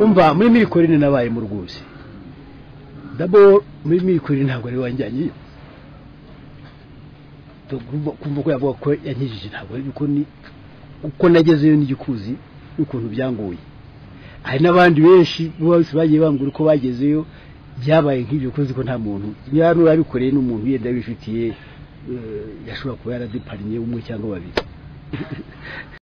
umva muri mikorine nabayemo rwose dabo muri mikorine ntabwo ari wanjyanyeyo kumva ko yavuga ko yankijije ntabwo ari uko ni uko nagezeyo n'igikuzi n'ukuntu byangoye hari n'abandi benshi bose bagiye bambwira uko bagezeyo byabaye nk'ibyo kuzi ko nta muntu niba nurabikoreye n'umuntu yenda wifitiye yashobora kuba yaradupariniye umwe cyangwa babiri